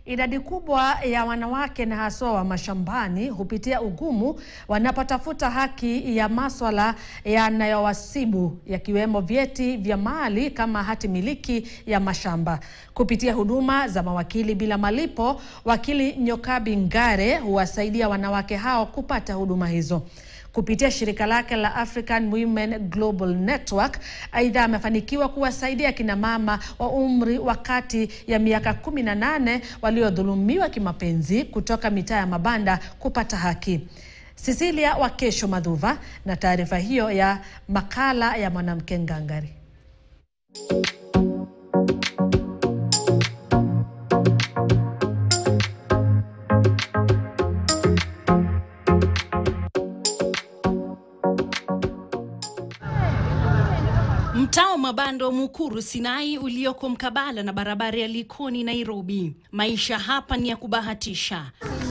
Idadi kubwa ya wanawake na haswa wa mashambani hupitia ugumu wanapotafuta haki ya maswala yanayowasibu yakiwemo vyeti vya mali kama hati miliki ya mashamba. Kupitia huduma za mawakili bila malipo, wakili Nyokabi Ngare huwasaidia wanawake hao kupata huduma hizo kupitia shirika lake la African Women Global Network. Aidha, amefanikiwa kuwasaidia kina mama wa umri wa kati ya miaka 18 waliodhulumiwa kimapenzi kutoka mitaa ya mabanda kupata haki. Cecilia Wakesho Madhuva na taarifa hiyo ya makala ya mwanamke ngangari. Mtaa wa mabanda wa Mukuru Sinai ulioko mkabala na barabara ya Likoni Nairobi. Maisha hapa ni ya kubahatisha.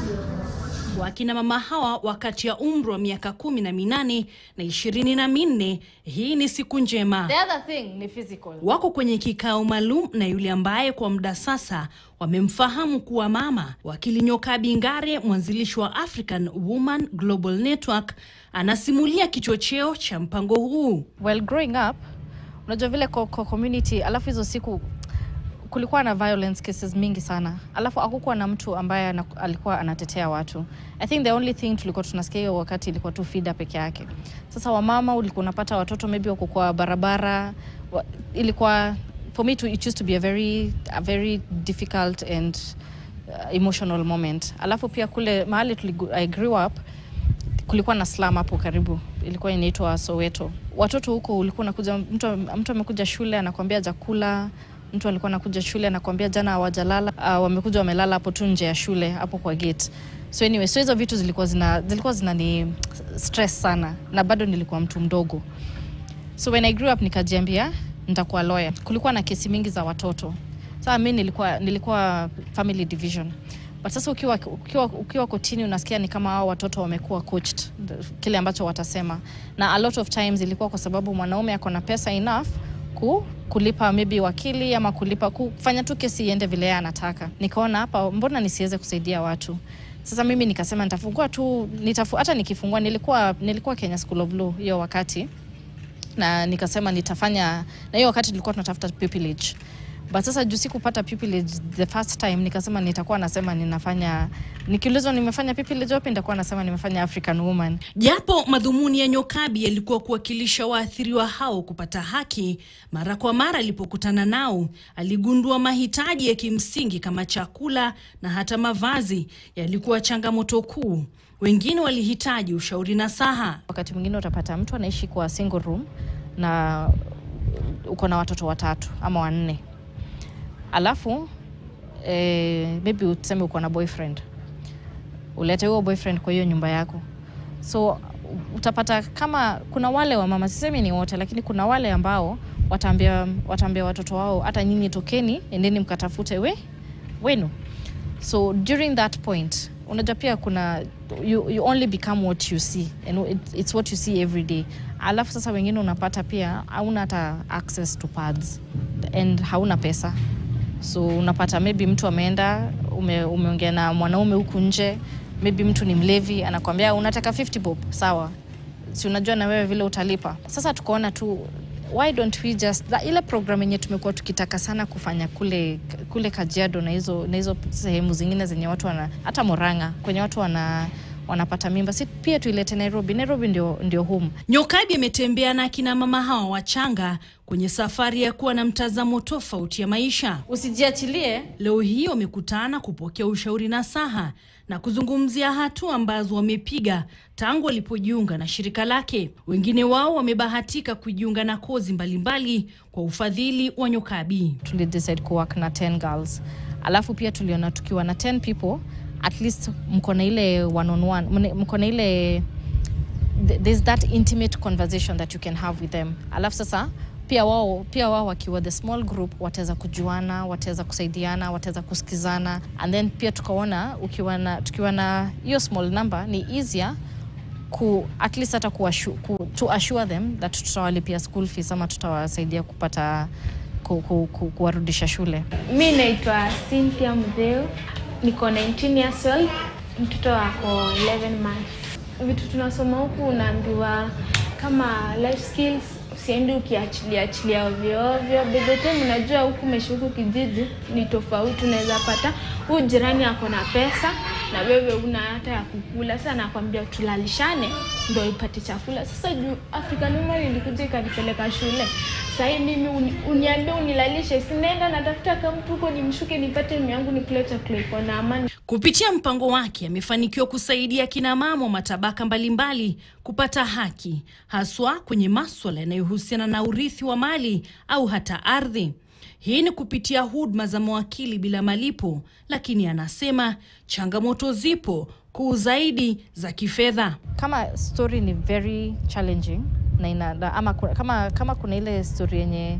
Wakina mama hawa wakati ya umri wa miaka kumi na minane na ishirini na minne, hii ni siku njema. The other thing ni physical. Wako kwenye kikao maalum na yule ambaye kwa muda sasa wamemfahamu kuwa mama. Wakili Nyokabi Ngare, mwanzilishi wa African Women Global Network, anasimulia kichocheo cha mpango huu. Well, growing up, unajua vile kwa, kwa community, alafu hizo siku kulikuwa na violence cases mingi sana, alafu hakukuwa na mtu ambaye ana, alikuwa anatetea watu. I think the only thing tulikuwa tunasikia hiyo wakati ilikuwa tu FIDA peke yake. Sasa wamama ulikuwa unapata watoto maybe wako kwa barabara wa, ilikuwa for me to, it used to be a very, a very difficult and uh, emotional moment. Alafu pia kule mahali tuligu, I grew up kulikuwa na slum hapo karibu, ilikuwa inaitwa Soweto. Watoto huko ulikuwa unakuja, mtu, mtu amekuja shule anakwambia jakula mtu alikuwa anakuja shule anakwambia jana hawajalala, uh, wamekuja wamelala hapo tu nje ya shule hapo kwa gate. So anyway, so hizo vitu zilikuwa zina zilikuwa zinani stress sana, na bado nilikuwa mtu mdogo. So when I grew up nikajiambia nitakuwa lawyer. Kulikuwa na kesi mingi za watoto. Sasa mimi nilikuwa nilikuwa family division. But sasa ukiwa, ukiwa, ukiwa kotini unasikia ni kama hao watoto wamekuwa coached kile ambacho watasema, na a lot of times ilikuwa kwa sababu mwanaume ako na pesa enough ku, kulipa maybe wakili ama kulipa kufanya tu kesi iende vile yeye anataka. Nikaona hapa, mbona nisiweze kusaidia watu? Sasa mimi nikasema nitafungua tu nitafu, hata nikifungua nilikuwa, nilikuwa Kenya School of Law hiyo wakati na nikasema nitafanya, na hiyo wakati tulikuwa tunatafuta pupillage but sasa juu sikupata pupillage the first time, nikasema nitakuwa nasema ninafanya, nikiulizwa nimefanya pupillage wapi, nitakuwa nasema nimefanya African Woman. Japo madhumuni ya Nyokabi yalikuwa kuwakilisha waathiriwa hao kupata haki, mara kwa mara alipokutana nao aligundua mahitaji ya kimsingi kama chakula na hata mavazi yalikuwa changamoto kuu. Wengine walihitaji ushauri na saha. Wakati mwingine utapata mtu anaishi kwa single room na uko na watoto watatu ama wanne alafu eh, maybe useme uko na boyfriend, ulete huo boyfriend kwa hiyo nyumba yako, so utapata kama kuna wale wa mama, sisemi ni wote, lakini kuna wale ambao wataambia wataambia watoto wao, hata nyinyi tokeni, endeni mkatafute we wenu. So during that point unajua pia kuna you, you only become what you see and it, it's what you see every day. Alafu sasa wengine unapata pia hauna hata access to pads and hauna pesa so unapata maybe mtu ameenda ume, umeongea na mwanaume huku nje, maybe mtu ni mlevi, anakwambia unataka 50 bob, sawa, si unajua na wewe vile utalipa. Sasa tukaona tu why don't we just that, ile program yenye tumekuwa tukitaka sana kufanya kule kule Kajiado na hizo na hizo sehemu zingine zenye watu wana hata Murang'a kwenye watu wana wanapata mimba, si pia tuilete Nairobi. Nairobi ndio, ndio home. Nyokabi ametembea na akina mama hawa wachanga kwenye safari ya kuwa na mtazamo tofauti ya maisha. Usijiachilie. Leo hii wamekutana kupokea ushauri na saha na kuzungumzia hatua ambazo wamepiga tangu walipojiunga na shirika lake. Wengine wao wamebahatika kujiunga na kozi mbalimbali mbali kwa ufadhili wa Nyokabi. Tulidecide kuwork na 10 girls, alafu pia tuliona tukiwa na 10 people at least mko na ile one on one, mko na ile there's that intimate conversation that you can have with them. Alafu sasa pia wao pia wao wakiwa the small group wataweza kujuana, wataweza kusaidiana, wataweza kusikizana and then pia tukaona ukiwa na tukiwa na hiyo small number ni easier ku at least hata ku, ku, to assure them that tutawalipia school fees ama tutawasaidia kupata ku, ku, ku, kuwarudisha shule. Mi naitwa Cynthia Mdheu. niko 19 years old, mtoto wako 11 months. Vitu tunasoma huku unaambiwa kama life skills, usiende ukiachilia achilia ovyo ovyo. By the time unajua huku umeishi huku kijiji ni tofauti, unaweza pata huyu jirani ako na pesa na wewe una hata ya kukula. Sasa nakwambia tulalishane ndio ipate chakula. Sasa juu African Woman ilikuja ikanipeleka shule, sahii mimi uni, uniambie unilalishe, sinaenda natafuta kamtu huko nimshuke nipate mimi yangu nikule chakula iko na amani. Kupitia mpango wake amefanikiwa kusaidia kina mama wa matabaka mbalimbali kupata haki, haswa kwenye maswala yanayohusiana na urithi wa mali au hata ardhi. Hii ni kupitia huduma za mawakili bila malipo, lakini anasema changamoto zipo kuu zaidi za kifedha. kama story ni very challenging na ina, na- ama ku- kama, kama kuna ile story yenye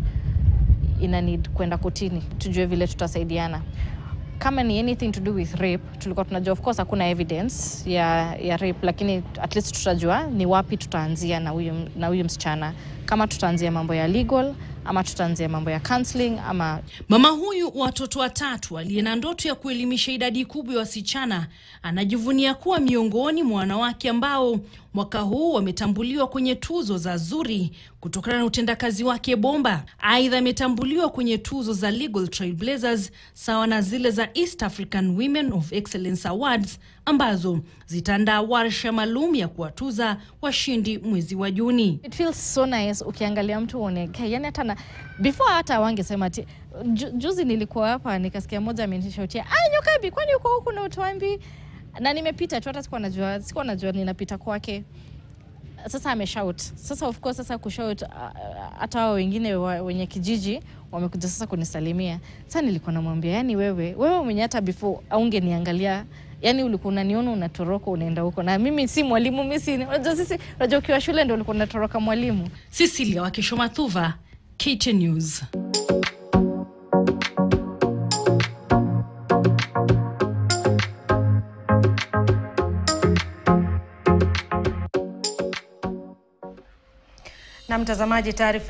ina need kwenda kotini tujue vile tutasaidiana kama ni anything to do with rape tulikuwa tunajua of course hakuna evidence ya, ya rape lakini at least tutajua ni wapi tutaanzia na huyu na huyu msichana kama tutaanzia mambo ya legal ama tutaanzia mambo ya counseling ama Mama huyu wa watoto watatu aliye na ndoto ya kuelimisha idadi kubwa ya wasichana anajivunia kuwa miongoni mwa wanawake ambao mwaka huu wametambuliwa kwenye tuzo za Zuri kutokana na utendakazi wake bomba. Aidha, ametambuliwa kwenye tuzo za Legal Trailblazers sawa na zile za East African Women of Excellence Awards ambazo zitaandaa warsha maalum ya kuwatuza washindi mwezi wa Juni. It feels so nice ukiangalia mtu uone "Okay, yani hata na before hata wangesema ati ju, juzi nilikuwa hapa nikasikia moja amenishautia ah Nyokabi kwani uko huku na utuambi na nimepita tu hata sikuwa najua sikuwa najua ninapita kwake sasa ameshout sasa of course sasa kushout ah, ah, hata hao wengine wa, wenye kijiji wamekuja sasa kunisalimia sasa nilikuwa namwambia yani wewe wewe mwenye hata before aungeniangalia yani ulikuwa unaniona unatoroka unaenda huko na mimi si mwalimu mimi si unajua sisi unajua ukiwa shule ndio ulikuwa unatoroka mwalimu Cecilia Wakisho Mathuva, KTN News. Na mtazamaji, taarifa